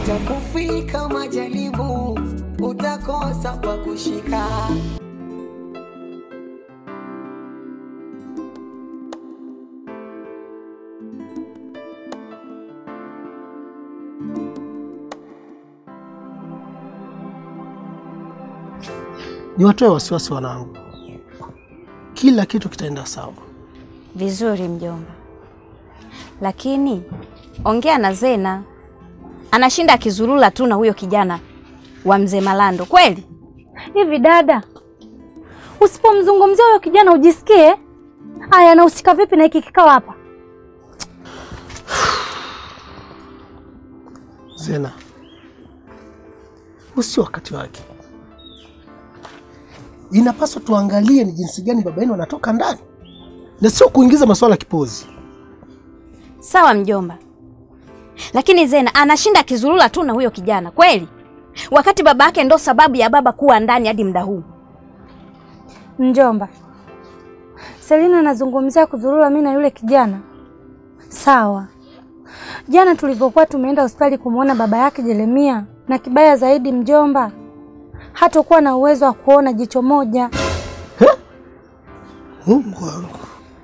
Yatakufika majaribu, utakosa pa kushika. Niwatoe wasiwasi wanangu, kila kitu kitaenda sawa. Vizuri mjomba, lakini ongea na Zena, anashinda akizurula tu na huyo kijana wa mzee Malando kweli. Hivi dada, usipomzungumzia huyo kijana ujisikie aya, anahusika vipi na hiki kikao hapa? Zena, huu sio wakati wake. Inapaswa tuangalie ni jinsi gani baba yenu anatoka ndani na sio kuingiza masuala ya kipozi. Sawa mjomba, lakini Zena anashinda akizurula tu na huyo kijana kweli, wakati baba yake ndo sababu ya baba kuwa ndani hadi muda huu. Mjomba, Selina anazungumzia kuzurura mimi na yule kijana. Sawa, jana tulivyokuwa tumeenda hospitali kumwona baba yake Jeremia, na kibaya zaidi mjomba, hatakuwa na uwezo wa kuona jicho moja. Mungu wangu,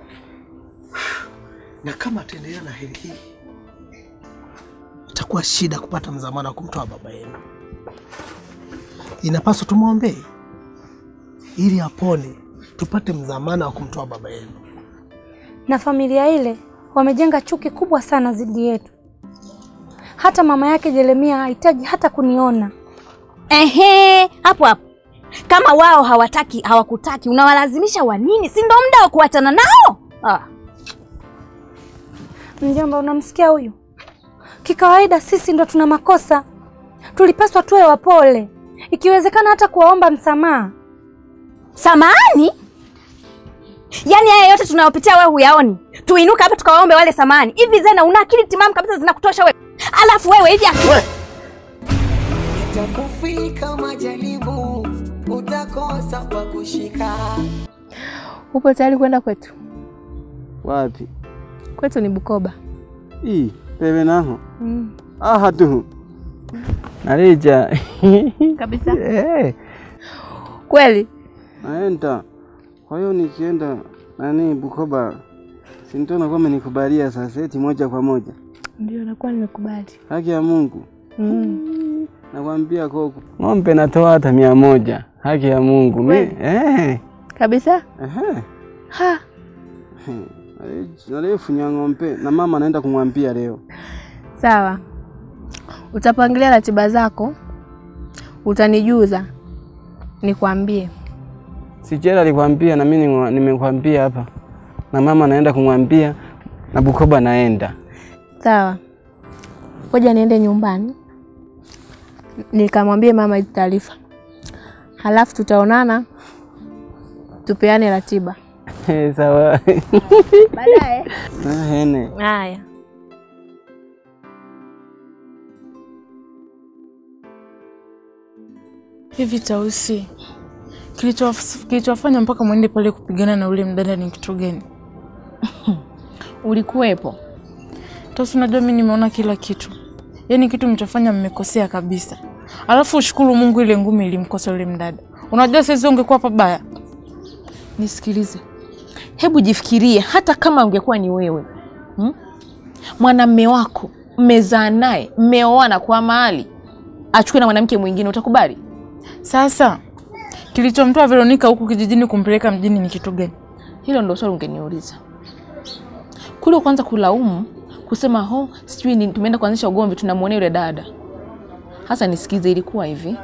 na kama ataendelea na hali hii, itakuwa shida kupata mzamana wa kumtoa baba yenu. Inapaswa tumwombee ili apone, tupate mzamana wa kumtoa baba yenu. Na familia ile wamejenga chuki kubwa sana dhidi yetu. Hata mama yake Jeremia hahitaji hata kuniona. Ehe, hapo hapo, kama wao hawataki hawakutaki, unawalazimisha wa nini? Si ndo muda wa kuachana nao? Ah. Mjomba, unamsikia huyu? Kikawaida sisi ndo tuna makosa, tulipaswa tuwe wapole, ikiwezekana hata kuwaomba msamaha. Samahani? Yaani haya yote tunayopitia wewe huyaoni? Tuinuke hapa tukawaombe wale samani. Hivi Zena una akili timamu kabisa zinakutosha wewe? Alafu wewe hivi Yatakufika majaribu, utakosa pa kushika. Upo tayari kwenda kwetu? Wapi? Kwetu ni Bukoba. Ii, pewe naho. Mm. Aha tu. Narija. Kabisa. Eh, Kweli? naenda. Kwa hiyo nikienda nani Bukoba, si ndio nakuwa amenikubalia sasa eti moja kwa moja. Ndio, nakuwa nimekubali. Haki ya Mungu. Mm. Nakwambia koko. Ng'ombe natoa hata mia moja. Haki ya Mungu. Mi, Kweli? eh. Kabisa? Ehe. Ha. Nalifunya ng'ombe na mama anaenda kumwambia leo. Sawa, utapangilia ratiba zako, utanijuza nikwambie. Sichela alikwambia na mimi nimwa- nimekwambia hapa. Na mama anaenda kumwambia na Bukoba naenda. Sawa, ngoja niende nyumbani nikamwambie mama hizi taarifa, halafu tutaonana tupeane ratiba Sawa. baadaye. Ah, hene. Haya. Hivi Tausi, kilichof- kilichofanya mpaka mwende pale kupigana na ule mdada ni kitu gani? Ulikuwepo? Tausi, unajua mimi nimeona kila kitu, yaani kitu mlichofanya mmekosea kabisa. Alafu ushukuru Mungu ile ngumi ilimkosa yule mdada. Unajua sasa ungekuwa pabaya. Nisikilize, hebu jifikirie, hata kama ungekuwa ni wewe hmm? mwanamme wako mmezaa naye, mmeoana kwa mahali, achukue na mwanamke mwingine, utakubali? Sasa kilichomtoa Veronica huku kijijini kumpeleka mjini ni kitu gani? Hilo ndo swali ungeniuliza kule, kwanza kulaumu kusema ho, sijui ni tumeenda kuanzisha ugomvi, tunamwonea yule dada. Hasa nisikize, ilikuwa hivi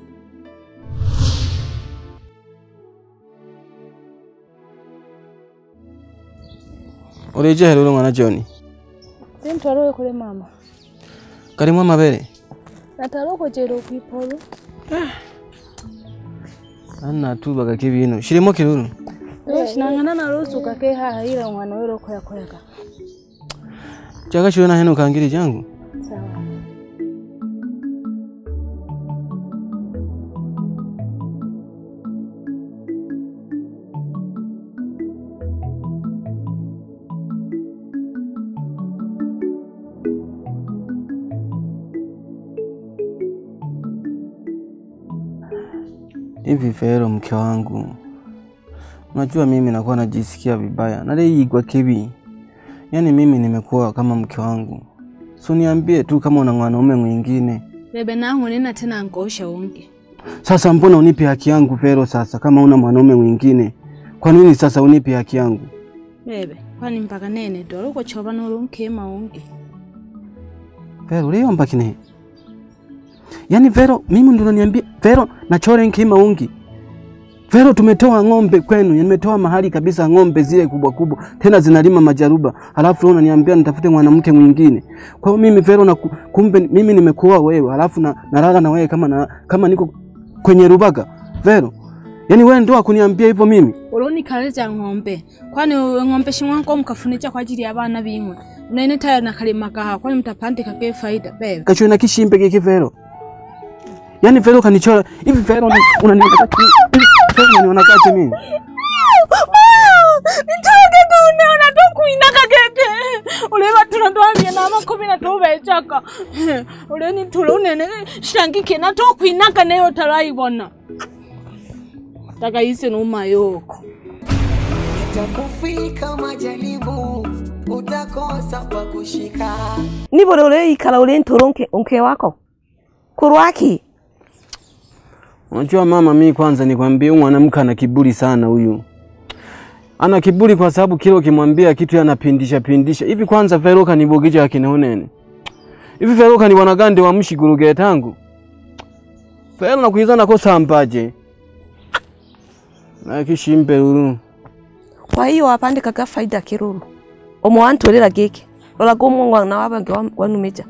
Ulijia lolo mwana John. Sintwarowe kule mama Kalimwa mabere. nataroko chero kwipolo Anna tu baga kibino. Shirimo kiruru. shinang'ana narusuka ke haha ila mwana wero koya koyaka Chaka shirona heno kangiri jangu. sawa Hivi Vero, mke wangu, unajua mimi nakuwa najisikia vibaya naleigwa kivi, yaani mimi nimekuwa kama mke wangu, so niambie tu kama una mwanaume mwingine. bebe nangu nina tena nkosha unge Sasa mbona unipe haki yangu Vero? Sasa kama una mwanaume mwingine, kwa nini sasa unipe haki yangu? bebe kwani mpaka nene dolo kuchoba nolunkema unge Vero, uliomba kine? Yaani Vero, mimi ndo unaniambia Vero nachore nkima ungi. Vero, tumetoa ng'ombe kwenu, nimetoa mahali kabisa ng'ombe zile kubwa kubwa, tena zinalima majaruba, halafu wewe unaniambia nitafute mwanamke mwingine. Kwa hiyo mimi Vero na kumbe mimi nimekuoa wewe, halafu na nalala na wewe kama na, kama niko kwenye rubaga. Vero, yaani wewe ndo akuniambia hivyo mimi? ulunikaleta ng'ombe kwani ng'ombe shimwanko mkafunicha kwa ajili ya bana bimwe unaine tayo nakalimakaha kwani mtapandika ke faida bebe Kachwe na kishimbe kiki Vero. Yaani Vero kanichora hivi Vero una- unaniona kati Vero unaniona kati mimi. nitoke tuneona tokuinaka keke uleva tunatwambia na makumi na tubechaka uleni tula unene shangike na tokuinaka neyo talaibona takaise numayoko Itakufika majaribu, utakosa pa kushika. nibole uleikala uli ntoro nke, nke wako kurwaki Unajua mama, mimi kwanza nikwambie, huyu mwanamke ana kiburi sana huyu. Ana kiburi kwa sababu kile ukimwambia kitu yeye anapindisha pindisha. Hivi kwanza Vero kanibogija akinonene. Hivi Vero kanibona gande wa mshiguruge tangu. Vero nakuiza nakosa ambaje. Na kishimbe uru. kwa hiyo wapandikaga faida kiruru omo wantwirira giki rolaga umwana wabange wa- wanumija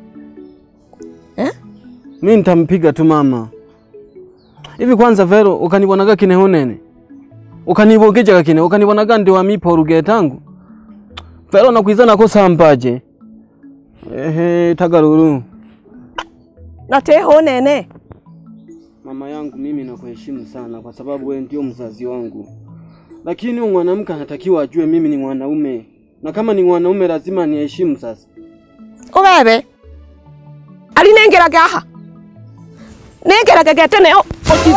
Mimi nitampiga tu mama. Hivi kwanza Vero ukanibonaga kinehonene. Ukanibogeja kine ukanibonaga ndi wa mipo ruge tangu. Vero nakuiza nakosa ambaje. Ehe, tagaruru. nateho nene Mama yangu mimi nakuheshimu sana kwa sababu wewe ndio mzazi wangu, lakini huyu mwanamke anatakiwa ajue mimi ni mwanaume, na kama ni mwanaume lazima niheshimu. Sasa ubebe ali nengeraga aha nengeraga getene o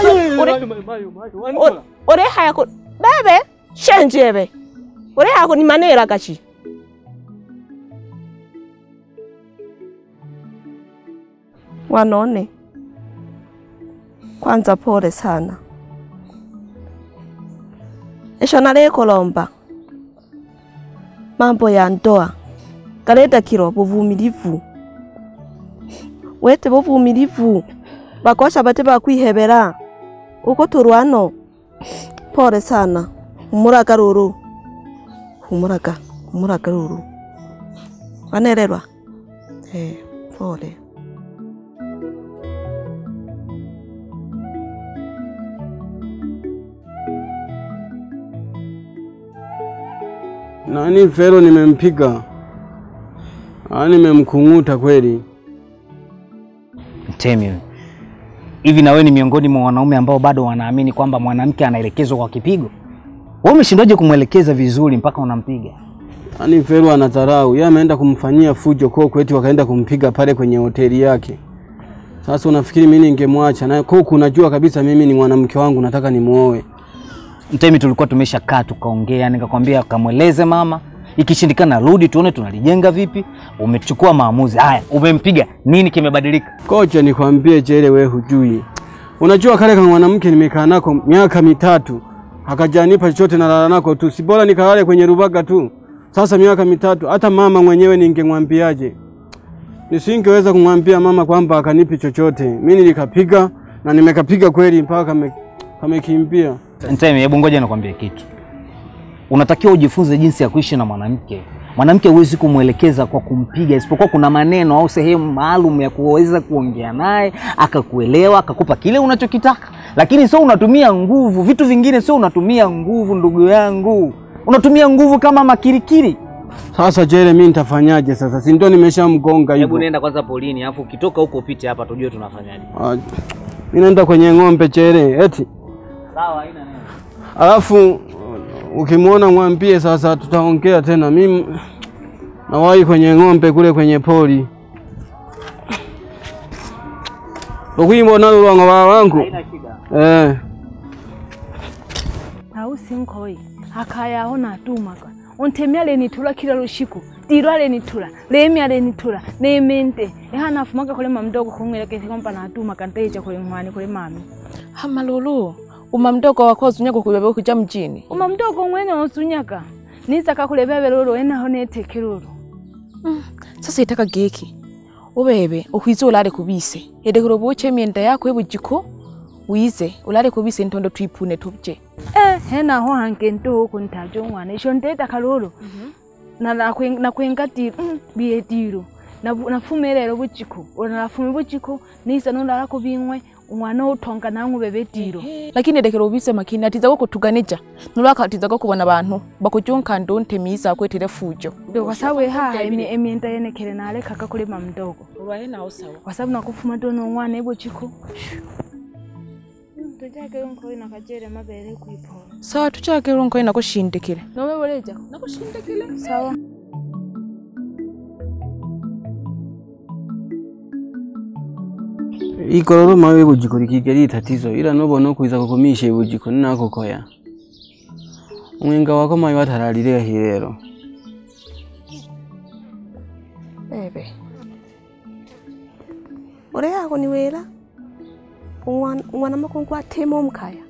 ore haya ko bebe shenjebe ore haya ko ni manera gachi wanone kwanza pole sana esho nalekolomba mambo ya ndoa galedakirwa buvumilivu wete buvumilivu bakosha bate bakwihebera uko turwano pole sana humuraga ruru humuraga humuraga ruru wanererwa eh, pole nani Vero nimempiga, ah, nimemkung'uta kweli. Mtemi, hivi na wewe ni miongoni mwa wanaume ambao bado wanaamini kwamba mwanamke anaelekezwa kwa kipigo? Wewe umeshindwaje kumwelekeza vizuri mpaka unampiga? Yaani Vero anadharau, yeye ameenda kumfanyia fujo koko, eti wakaenda kumpiga pale kwenye hoteli yake. Sasa unafikiri mimi ningemwacha? Na koko, unajua kabisa mimi ni mwanamke wangu, nataka nimuoe. Mtemi, tulikuwa tumeshakaa tukaongea, nikakwambia kamweleze mama, ikishindikana rudi tuone tunalijenga vipi. Umechukua maamuzi haya, umempiga, nini kimebadilika? Koja nikwambie Jere, we hujui. Unajua kale kama mwanamke nimekaa nako miaka mitatu akajanipa chochote, nalala nako tu, si bora nikalale kwenye rubaga tu. Sasa miaka mitatu, hata mama mwenyewe ningemwambiaje? Nisingeweza kumwambia mama kwamba akanipi chochote. Mimi nilikapiga na nimekapiga kweli mpaka kame, kamekimbia. Mtemi, hebu ngoja nikwambie kitu. Unatakiwa ujifunze jinsi ya kuishi na mwanamke. Mwanamke huwezi kumwelekeza kwa kumpiga, isipokuwa kuna maneno au sehemu maalum ya kuweza kuongea naye akakuelewa, akakupa kile unachokitaka, lakini sio unatumia nguvu. Vitu vingine sio unatumia nguvu, ndugu yangu, unatumia nguvu kama makirikiri. Sasa Jere, mimi nitafanyaje sasa? Si ndio nimeshamgonga Hebu hivyo. nenda kwanza polini, alafu ukitoka huko upite hapa tujue tunafanyaje. Ah, Mimi naenda kwenye ng'ombe Jere, eti Sawa, haina neno. Alafu ukimwona mwambie sasa, tutaongea tena. Mimi nawahi kwenye ng'ombe kule kwenye pori ukwimbo nalo lwanga wangu Haina shida. eh. sinkhoi akayaho natumaka ontemi alenithula kila lushiku tiro alenithula lemi alenithula nemente eha nafumaka kule mamdogo kumwelekezi kwamba natumaka nteja kule mwani kule mami hamalulu uma mdogo wako uzunyaka kulebe kuja mjini uma mdogo mwene osunyaka nisaka kule bebe lolo enaho neteke lolo sasa itaka geki ubebe ukwize ulale kubise yedekero buche emyenda yako ebujiko wize ulale kubise ntondo twipune tubje eh henaho hange nto huko ntajo mwana isho nteta kalolo na nakwen- nakwenga tiro mm, biye tiro Nabu- nafumelelo bujiko ona nafume bujiko nisa nolala kubing'we umwana utonga nang'u bebe tiro lakini edekero ubise makini atiza kutuganija nulwaka atiza kubona abantu bakujunka ndo ntemiza kwetire fujo ndo kwa sababu haha emi- emyenda yenekele nalekaka kule mamdogo ulwaye nawo sawa kwa sababu nakufuma tono umwana ebujiko tujake nkoi nakajere mabere kuipola sawa tuchake lonko nakushindikire nowe boleja nakushindikire sawa ikororo mawe bujiko likigeri tatizo ila nobona kwiza kukumisha bujiko ninakokoya umwenga wako mawe wataralile hilero bebe ore yako ni wera umwana umwana makungu atema omukaya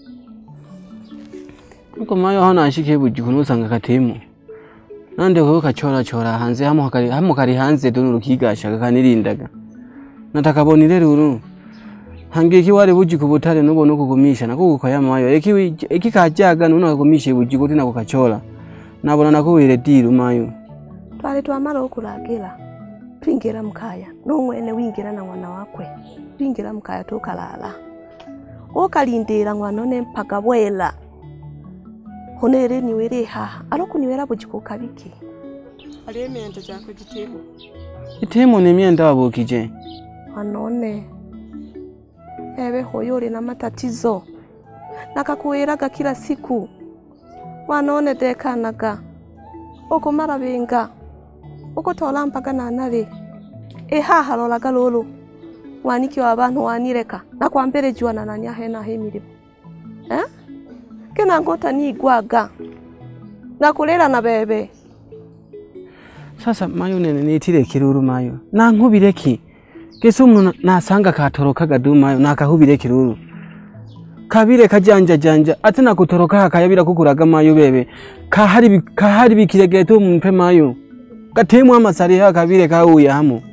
uko mawe aho nashike bujiko nusanga katemo nande ko kachora chora hanze hamo kari hamo kari hanze dono rukigasha kanirindaga natakabonire ruru hangiki wari bujiko butare nubona kugumisha nakugukoya mayo eki eki kajaga nuna kugumisha bujiko tina kukachora nabona nakuwire diru mayo twali twamala okulagira twingira mukaya nomwene wingira na mwana wakwe twingira mukaya tukalala okalindira mwana one mpaka bwela honere niwere haha alokuniwera bujiko kabiki ali emyenda gyakwe gitemu itemo nemyenda wabukije wanone ebe hoyo uli na matatizo nakakuwiraga kila siku wanone dekanaga okumara binga ukutola mpaka nanale ehaha lolaga lolo waniki wa bantu wanireka nakwambere jua na nani ahena hemilimo eh? kena ngota nigwaga nakulela na bebe sasa mayo nene nitire kiruru mayo nankubire ki kese umuntu na- nasanga katorokaga du mayo nakahubire kiruru kabire kajanja janja ate nakutoroka hakayabira kukuraga mayo bebe kahari bi- kahari bikiregeto mumpe mayo gatemu amasari ha kabire kauye hamo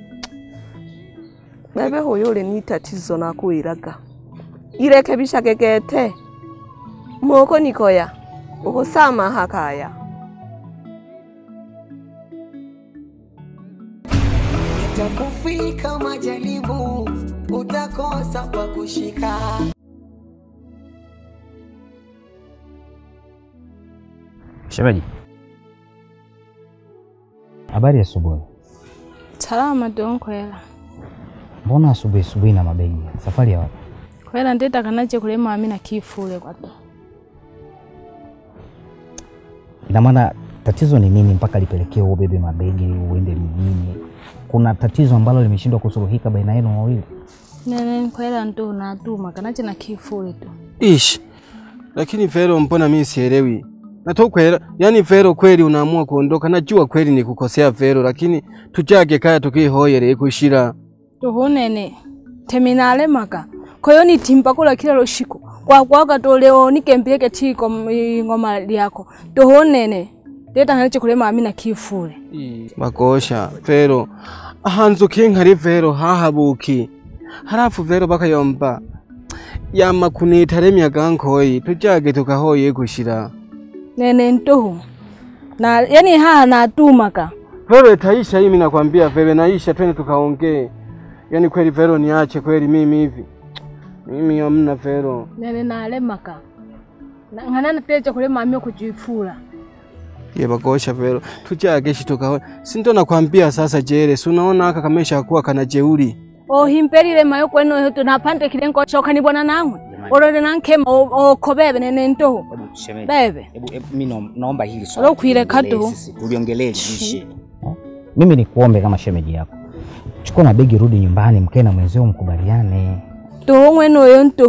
bebe hoyo uli ni tatizo nakuwiraga ireke bishagegete moko nikoya ukusama hakaya Itakufika majaribu, utakosa pa kushika. Shemeji, habari ya asubuhi. salama donkwela Mbona asubuhi asubuhi na mabegi? Safari ya wapi? kwela ndetaka nache kule mami na kifule kwato Ina maana tatizo ni nini mpaka lipelekee ubebe mabegi uende mjini? Kuna tatizo ambalo limeshindwa kusuluhika baina yenu wawili? nene kwela ndo natuma kanache na kifule tu ish lakini Vero, mbona mimi sielewi natokwera yani Vero, kweli unaamua kuondoka? Najua kweli ni kukosea Vero, lakini tujage kaya tukihoyere kushira tuhunene teminalemaka koyo nitimba kula kila loshiku kwakwaga toleo nikempileke tiko ng'oma lyako tuhunene ndeta ngaleche kule mami na kifule bakosha Vero ahanzukiye nkari Vero hahabuki harafu Vero bakayomba yama kunita remyaga nkoyi tujage tukahoye kushira nene ntuhu na yani haha natumaka Vero itaisha hii, mimi nakwambia Vero naisha, twende tukaongee. Yani kweli Vero niache kweli mimi hivi mimi hamna Vero. nene nalemaka Na- ng'ana natecha kule mami okujifula Ye bakosha Vero, tujage shi tukahoye. Si ndo nakwambia sasa jere, si unaona aka kamesha kuwa kana jeuri. ohimpelile mayo kwenu eto napande kilengo chokanibona nangwe olole nankema okobebe nene ntuhu Shemeji, bebe hebu hebu mimi naom- naomba hili swala Alokwile tuliongelee kadu. sisi, tuliongelee liishe. Mimi nikuombe kama shemeji yako, chukua mabegi, rudi nyumbani, mkae na mwenzio mkubaliane. tuhu mwene oyo ntuhu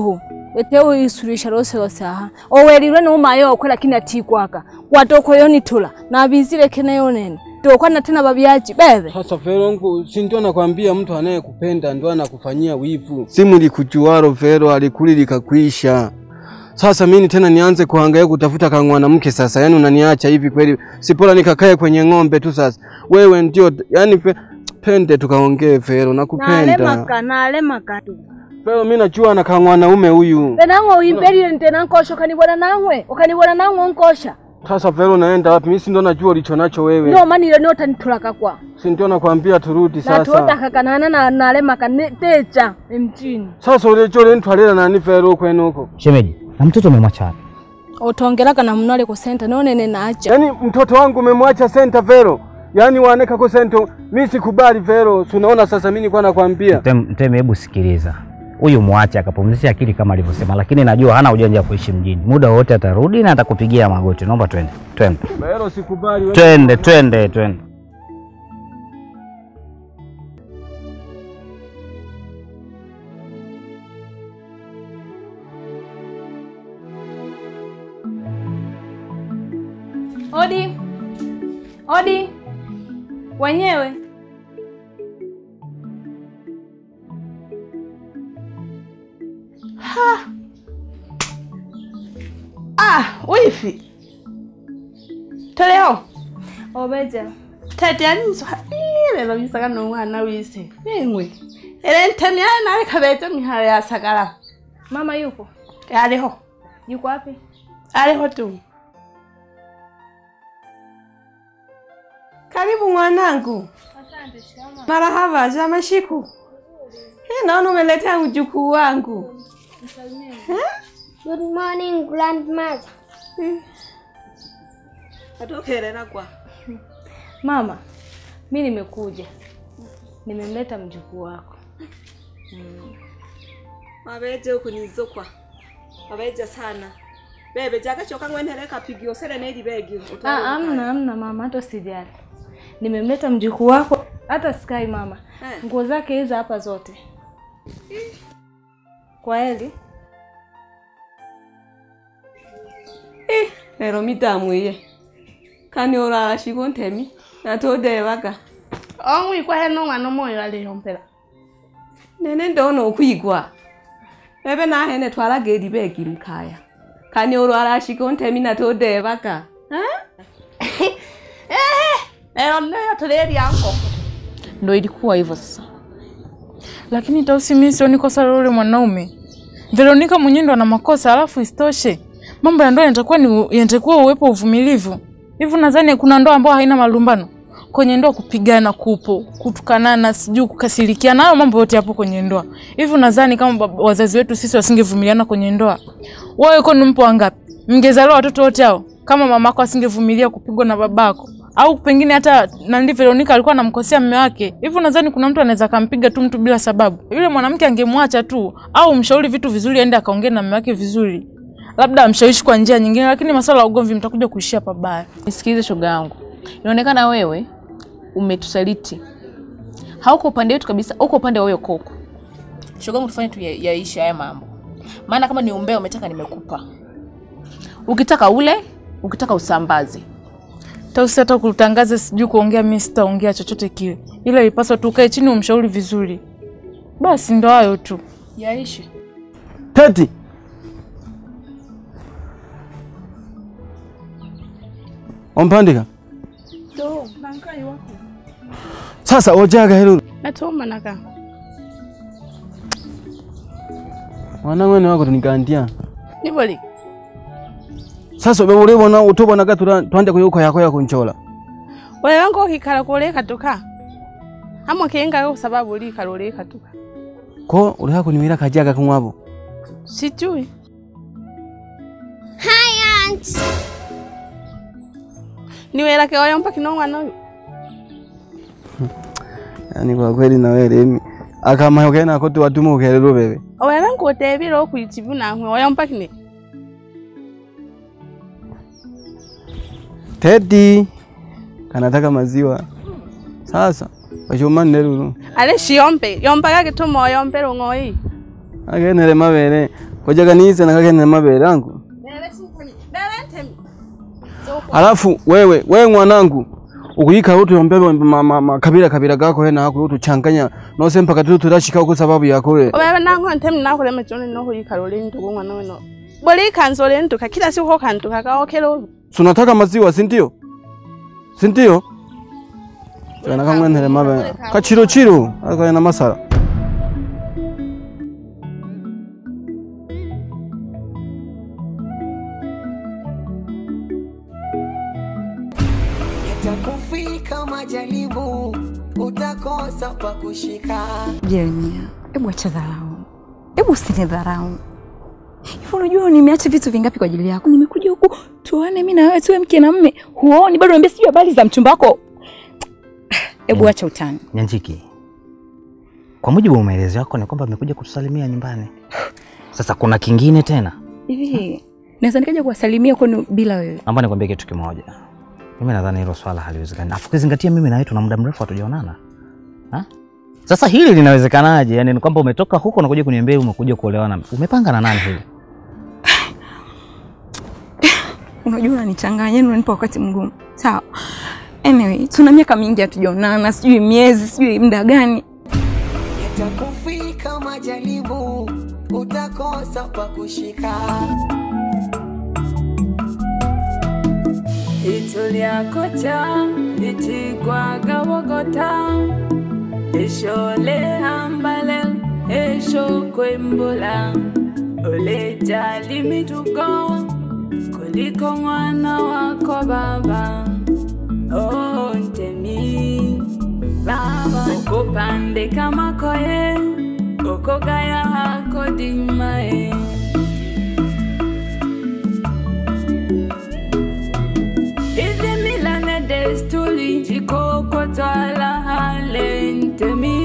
eteo isurisha lose lose aha owerirwe numayo okwe lakini atikwaka kwatokoyo nitula nabizile kene yonene tokwana tena babyaji bebe Sasa Vero, ngu- si ndio nakwambia mtu anayekupenda ndio anakufanyia wivu. Simu likujuaro Vero, alikuli likakwisha. Sasa mimi tena nianze kuhangaika kutafuta ka mwanamke sasa? Yaani unaniacha hivi kweli? Sipola nikakae kwenye ng'ombe tu sasa. Wewe ndio yani fe, pende tukaongee Vero, nakupenda. nalemaka nalemaka tu Vero, mimi najua na ka mwanaume huyu. benang'o uimbelile ntena nkosha ukanibona nang'we ukanibona nang'we nkosha Sasa Vero, naenda wapi? Mimi si ndio najua ulicho nacho wewe. ndio manile notanitulaka kwa Si ndio nakwambia turudi sasa. natotakakanana na nalemaka ne- techa emtini Sasa ulecho lentwalela nani Vero kwenu huko? Shemeji, na mtoto umemwacha wapi? otongelaka na mnole ku senta nonene nacha Yaani mtoto wangu umemwacha senta Vero, yaani waneka ko senta. Mimi sikubali Vero, si unaona sasa mimi nilikuwa nakwambia. Mtemi, Mtemi, hebu sikiliza, huyu mwache akapumzisha akili kama alivyosema, lakini najua hana ujanja wa kuishi mjini. Muda wote atarudi na atakupigia magoti. Naomba twende, twende, Vero sikubali wewe. twende, twende, twende. odi odi wenyewe Ah, wifi. Toleo. obeja Tete aninso ile babisaka nomwana wise. Engwe. Ele ntani ana nawe kabete mihara ya sagara. mama yupo Aliho. yuko wapi Aliho tu. Karibu mwanangu. asante shikama Marahaba, za mashiku. Hii naona umeletea mjukuu wangu. Good morning, grandmother. Atokerera kwa. mama mi nimekuja nimemleta mjukuu wako Mabeje huku nizokwa. Mabeje sana. Bebe jakachoka ngwenere kapigio sere nedi begi. Ah, amna amna mama hata usijali nimemleta mjukuu wako hata sky mama Eh. nguo zake hizi hapa zote kwa heli Lero mitamwiye. Kani orara shigo ntemi. Natodebaga. Ongwi kwa heno mwana moyo aliyompera. Nene ndono okwigwa. Bebe nahene twaraga eri begi mukaya. Kani orara shigo ntemi natodebaga. Leo ndio toleri yanko. Ndo ilikuwa hivyo sasa. Lakini Tausi, mimi sioni kosa la yule mwanaume. Veronika mwenyewe ndo ana makosa, alafu isitoshe mambo ya ndoa yanatakuwa ni yanatakuwa uwepo uvumilivu. Hivi nadhani kuna ndoa ambayo haina malumbano? Kwenye ndoa kupigana kupo, kutukanana, sijui kukasirikiana, hayo mambo yote yapo kwenye ndoa. Hivi nadhani kama bab- wazazi wetu sisi wasingevumiliana kwenye ndoa, wewe kwani mpo wangapi? Mngezaliwa watoto wote hao kama mamako asingevumilia kupigwa na babako au pengine hata nandi Veronica alikuwa anamkosea mume wake. Hivi nadhani kuna mtu anaweza akampiga tu mtu bila sababu? Yule mwanamke angemwacha tu au mshauri vitu vizuri, aende akaongea na mume wake vizuri, labda amshawishi kwa njia nyingine, lakini masuala ya ugomvi mtakuja kuishia pabaya. Nisikilize shoga yangu, inaonekana wewe umetusaliti, hauko upande wetu kabisa, uko upande wa huyo koko. Shoga yangu, tufanye tu ya- yaishe haya mambo, maana kama ni umbea umetaka, nimekupa. Ukitaka ule, ukitaka usambaze. Tausi hata kutangaza sijui kuongea, mimi sitaongea chochote kile, ila ilipaswa tu ukae chini umshauri vizuri. Basi ndo hayo tu. Yaishe. Teti. Ompandika. Do, nankai wako. Sasa ojaga helu. Natoma naka. Mwanangu ene wako tunikandia. Niboli. Sasa be uribona utubona gatura twande kuyuko yako ya kunchola. Wewe wangu ukikala kule katoka. Hamwe kenga kwa sababu uli kalole katoka. Ko uri hako niwira kajaga kumwabo. Sijui. Hi, Aunt. Niwela ke oyo mpaka no mwana uyu. Yaani kwa kweli na wewe Remi akama yokena ko tu watumu ukelelo bebe. Oyo wangu otebira okwichibu na nkwe oyo mpaka ne. Teti kanataka maziwa. Sasa wachomani lelu. Ale shiyompe, yompa kake tumo yompe ngoi. Agenere mabere kojaga nize nakagenda mabere yangu alafu wewe wewe mwanangu ukuyika utu yombebe ma- ma- makabila kabila gako hena hako utu changanya nose mpaka tu turashika uko sababu yako wewe obebe nango ntemi nakulema choni noho yikala uli ntuku mwana weno boli ikanza uli ntuka kila siku hokantuka kaokela ulu sunataka maziwa si ndio si ndio kana kamwenhere mabe kachiro chiro akana masala Yatakufika majaribu, utakosa pa kushika. Jeremia, hebu acha dharau, hebu usinidharau. Hivi unajua nimeacha vitu vingapi kwa ajili yako? Nimekuja huku tuone mimi na wewe tuwe mke na mme, huoni bado? Niambia sijui habari za mchumba wako. Hebu acha utani. Nyanjiki, kwa mujibu wa maelezo yako ni kwamba amekuja kutusalimia nyumbani. Sasa kuna kingine tena, Hivi naweza nikaja kuwasalimia kwenu bila wewe? naomba nikwambie kitu kimoja. Mimi nadhani hilo swala haliwezekani, afu ukizingatia mimi na wewe tuna muda mrefu hatujaonana. Ha? Sasa hili linawezekanaje? Yaani ni kwamba umetoka huko unakuja kuniambia umekuja kuolewa na umepanga na nani hili? Unajua unanichanganya, yani unanipa wakati mgumu. Sawa. Anyway, tuna miaka mingi hatujaonana, sijui miezi, sijui muda gani. Yatakufika majaribu, utakosa pa kushika. Itu lyakocha litigwaga bogota eshole hambale esho kwembula olejali mitugo kuliko mwana wako baba oh, ntemi baba okupandika makoye okogaya hako dimae Hizi mila na desturi jikokotwala hale ntemi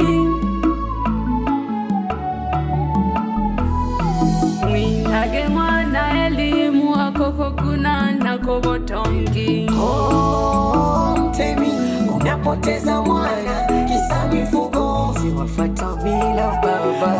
mwinage mwana elimu akoko kuna nako botongi Oh, mtemi, unapoteza mwana kisa mifugo, siwafata mila baba